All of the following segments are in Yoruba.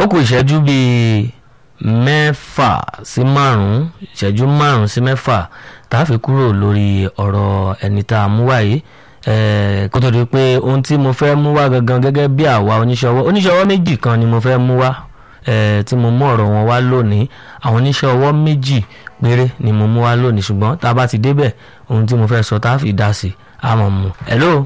kù ìṣẹ́jú bíi mẹ́fà sí márùn-ún ìṣẹ́jú márùn-ún sí mẹ́fà tá a fi kúrò lórí ọ̀rọ̀ ẹni tá a mú wá yìí Eh, kó tó di pé ohun tí mo fẹ́ mú wá gangan gẹ́gẹ́ bí àwa oníṣòwò oníṣòwò méjì kan ni mo fẹ́ mú wá eh, tí mo mú ọ̀rọ̀ wọn wá lónìí àwọn oníṣòwò méjì péré ni mo mú wá lónìí ṣùgbọ́n tá a bá ti débẹ̀ ohun tí mo fẹ́ sọ tá a fi dá sí a mọ̀ mú. hello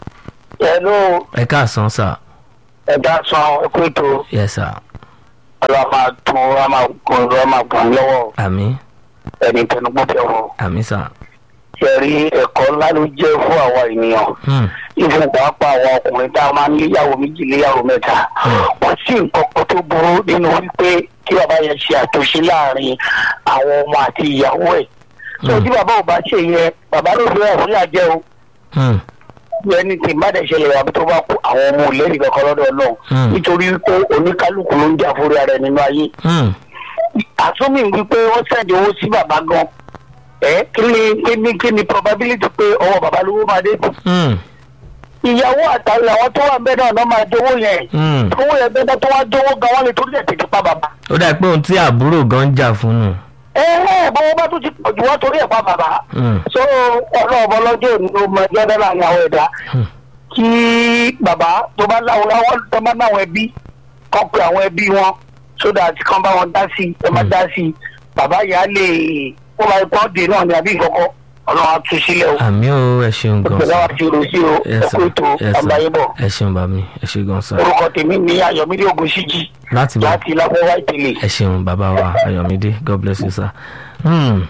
Hello, ẹ káàsán sà ẹ̀dá san ẹ̀kú ètò yes sà ọlọ́ máa tún ọ máa kún ọ máa kún lọ́wọ́ àmín ẹni tẹnugbó tẹ wọn. àmín sà. Ṣẹ̀rí ẹ̀kọ́ ńlá ló jẹ́ fún àwa ènìyàn. Hmm. Ìfún pàápàá àwọn ọkùnrin tá a máa ń léyàwó méjì léyàwó mẹ́ta. Wọ́n sì nǹkan kan tó burú nínú wípé kí bàbá yẹn ṣe àtúnṣe láàrin àwọn ọmọ àti ìyàwó ẹ̀. Sọ tí bàbá ò bá ṣe yẹn, bàbá ló fi hàn fún ìyàjẹ́ o. Hmm. ẹni tí má dẹ̀ ṣẹlẹ̀ wà bí tó bá kú àwọn ọmọ ò lẹ́rìí kankan lọ́dọ̀ náà Hmm. nítorí wípé oníkálukú ló ń jà fúri ara ẹ̀ nínú ayé Hmm. àtúnmí wípé wọ́n sẹ́ndì owó sí bàbá gan ẹ kí ni kí ni kí ni probability pé ọwọ́ bàbá lówó máa dé Hmm. ìyàwó àtàwọn àwọn tó wà ń bẹ náà náà máa dówó yẹn Hmm. owó yẹn bẹ́ẹ̀ náà tó wá dówó gan wọ́n lè torí ẹ̀ tètè pa bàbá ó dà pé ohun tí àbúrò gan ń jà fún nù. ẹ ẹ bọ́wọ́ bá tún ti pọ̀ jù wọ́n torí ẹ̀ pa bàbá Hmm. so ọlọ́ọ̀bọ lọ́jọ́ òní ló mọ ẹgbẹ́ náà láàrin àwọn ẹ̀dá Hmm. kí bàbá tó bá láwọn láwọn tó bá láwọn ẹbí kọ́ pé àwọn ẹbí wọn so that kán bá wọn dá sí i ẹ má dá sí i bàbá yà á lè ó máa pọ́n dé náà ní àbí ìkọ́kọ́ ọlọ́run á tú sílẹ̀ o àmì ó ẹ ṣeun gan ìpínlẹ̀ wa ti rò sí o Yes, ẹ̀kú sir. ètò Yes, sir. àbáyébọ̀ ẹ ṣeun bá mi ẹ ṣe gan sá orúkọ tèmi ní ayọ̀mídé ògúnṣíjì láti bá láti lápẹ́wá ìtẹ̀lẹ̀. ẹ ṣeun bàbá wa ayọ̀mídé god bless you sir. Hmm.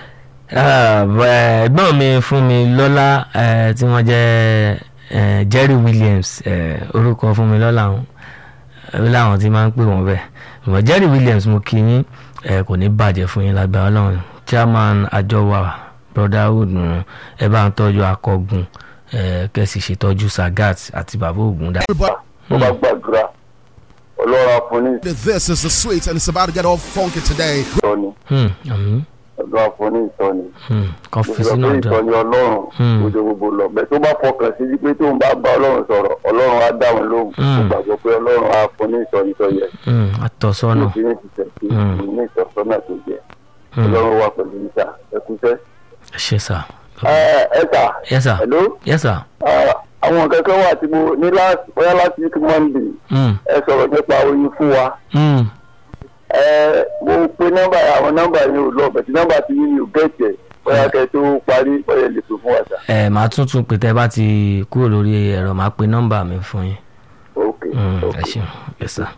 Ah, bẹ- ẹ̀gbọ́n mi fún mi lọ́lá eh, tí wọ́n jẹ́ eh, jerry williams eh, orúkọ fún mi lọ́lá wọn ó láwọn tí máa ń pè wọ́n bẹ́ẹ̀ ṣùgbọ́n jerry williams mo kí yín eh, kò ní bàjẹ́ fún yín lágbára ọlọ́run chairman àjọwà brotherhood nù ẹ bá ń tọ́jú akọgun eh, kẹ́sì ṣètọ́jú sagat àti bàbá ògùn dá. tó bá gbàdúrà ọlọ́run àfọ̀ní This is the sweet, and it's about to get all funky today. ìtọ́ni Hmm, àmín. ọlọ́run àfọ̀ní ìtọ́ni. Hmm, kan fi mo sọ sínú pé ọjọ́. ìtọ́ni ọlọ́run Hmm. ojú gbogbo lọ bẹ́ẹ̀ tó bá fọkàn sí pé tóun bá bá ọlọ́run sọ̀rọ̀ ọlọ́run á dáhùn lóhùn Hmm. mo gbàgbọ́ pé ọlọ́run á fún ní ìtọ́ni tó yẹ Hmm, àtọ̀sọ́nà. mo ti ní ìtìsẹ̀ sí Hmm. ní ìtọ́sọ́nà tó yẹ Hmm. ọlọ́run wà pẹ̀lú ìta ẹkúṣẹ́. ẹ ṣe sà. ẹ ẹ sà yes sir. hello yes sir. Ah, àwọn nǹkan kan wà tí mo ní láti bóyá láti week monday Hmm, ẹ sọ̀rọ̀ nípa oyin fún wa hmm, ẹ mo pe nọ́mbà àwọn nọ́mbà yìí ò lọ bẹ̀tí nọ́mbà tí yìí ò gẹ̀ẹ́tẹ̀ bóyá kẹ́ tó parí bóyá lè pè fún wa sà. ẹ màá tún tún pè tẹ́ bá ti kúrò lórí ẹ̀rọ màá pe nọ́mbà mi fún yín. ok Hmm, ok ẹ ṣeun yes sir.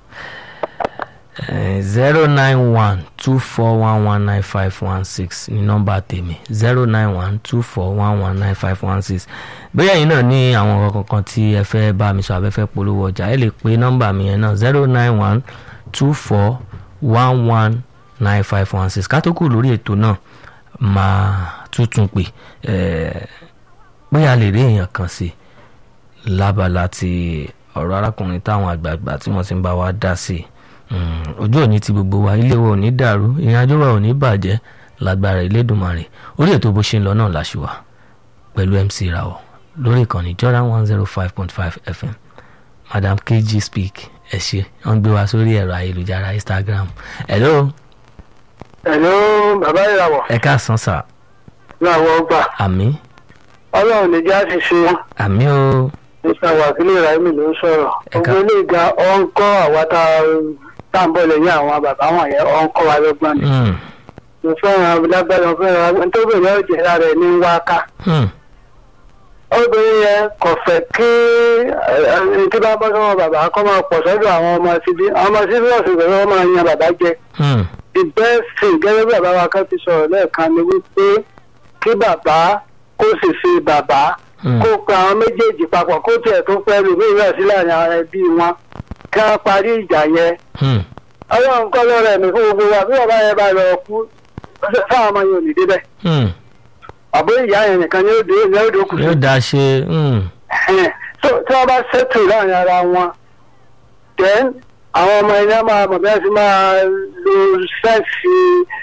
zero nine one two four one one nine five one six ní nọ́mbà tèmi zero nine one two four one one nine five one six bóyá ẹ̀yin náà ní àwọn ọ̀rọ̀ kankan tí ẹ fẹ́ bá mi sọ abẹ́fẹ́ polówó ọjà ẹ lè pe nọ́mbà mi yẹn náà zero nine one two four one one nine five one six ká tó kù lórí ètò náà máa tuntun pè ẹ bóyá lè rí èèyàn kan sí lábala ti ọ̀rọ̀ arákùnrin táwọn àgbààgbà tí wọ́n ti ń bá wa dá sí Mm, ojú òní ti gbogbo wa ilé wa ò ní dàrú ìrìnàjò wa ò ní bàjẹ́ lágbára Elédùmarè orí ètò bó ṣe ń lọ náà láṣìwà pẹ̀lú MC Rawọ lórí ìkànnì Jordan one zero five point five FM Madam KG speak ẹ ṣe wọ́n gbé wa sórí ẹ̀rọ ayélujára Instagram hello hello bàbá ìràwọ̀ ẹ káàsán sà láwọn ọgbà àmì ọlọ́run ní já ti ṣe àmì o mr wakili rahimi ló ń sọ̀rọ̀ Ẹ̀ka. gbogbo ilé ìga ọ̀ ń kọ́ àwa tá tá à ń bọ̀ lẹ́yìn àwọn bàbá wọn yẹn ọ̀ ń kọ́ wa lọ́gbọ́n ni Mm, mo fẹ́ràn lágbára mo fẹ́ràn tó bẹ̀rẹ̀ ọ̀jẹ̀ lára ẹ̀ ní wáká mm, obìnrin yẹn kò fẹ́ kí ẹni tí bá bọ́ sọ́wọ́ bàbá kọ́ máa pọ̀ sọ́dọ̀ àwọn ọmọ síbí àwọn ọmọ síbí ọ̀sìn pẹ̀lú ọmọ yan bàbá jẹ mm, the best thing gẹ́gẹ́ bí bàbá wa kan ti sọ̀rọ̀ lẹ́ẹ̀kan ni wípé kí bàbá kó sì fi bàbá mm. kó pa àwọn méjèèjì papọ̀ kó tiẹ̀ tó pẹ́ lù mí ìrẹ̀ sí láàrin àwọn ẹbí wọn kí wọ́n parí ìjà yẹn Mm, ọlọ́run kọ́ lọ́rọ̀ ẹ̀mí fún gbogbo wa bí bàbá yẹn bá lọ kú fáwọn ọmọ yẹn ò ní débẹ̀ mm. àbó ìyá yẹn nìkan ni ó dé ní ó dókù sí yóò dáa ṣe mm, Ẹ̀hẹ́n. so tí wọ́n bá ṣètò láàrin ara wọn then àwọn ọmọ ẹni á máa mọ̀ bí wọ́n ti máa lo sẹ́ẹ̀sì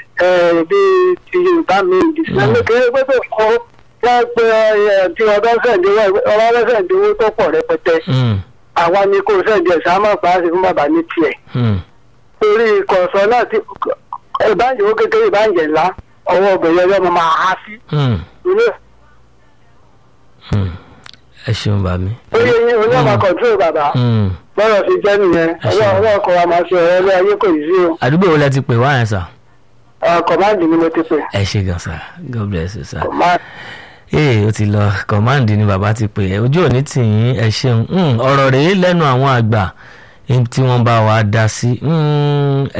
bíi ti yorùbá mi ìdísínlẹ̀ kéré pé tó kọ́ wọ́n pe ẹ, tí ọdún sẹ̀ǹdínwó ọlọ́dún sẹ̀ǹdínwó tó pọ̀ rẹpẹtẹ mm, àwa ni kò sẹ̀ǹdí ẹ̀sán máa pa á sí fún bàbá ní tiẹ̀ mm. torí kọ̀ọ̀sán náà ti ìbáǹjẹ̀ owó kékeré ìbáǹjẹ̀ ńlá ọwọ́ obìnrin ọjọ́ mo máa há sí. Hmm, ilé hmm. ẹ ṣeun bá mi. oyè yín onímọ̀ kọ̀ǹtúrò bàbá Hmm. bọ́rọ̀ fi jẹ́ nìyẹn Ẹ ṣeun. ọwọ́ ọwọ́ ọkọ̀ wa máa ṣe ọ̀rọ̀ ilé ayé kò yí sí o àdúgbò wo lẹ ti pè wá yẹn sà. kọ̀máǹdì ni mo ti pè ẹ ṣe gan sà god bless you sà. kọ̀máǹdì. ee ó ti lọ kọ̀máǹdì ni bàbá ti pè é ojú òní tì yín ẹ ṣeun Hmm, ọ̀rọ̀ rèé lẹ́nu àwọn àgbà tí wọ́n bá wa dá sí. Hmm,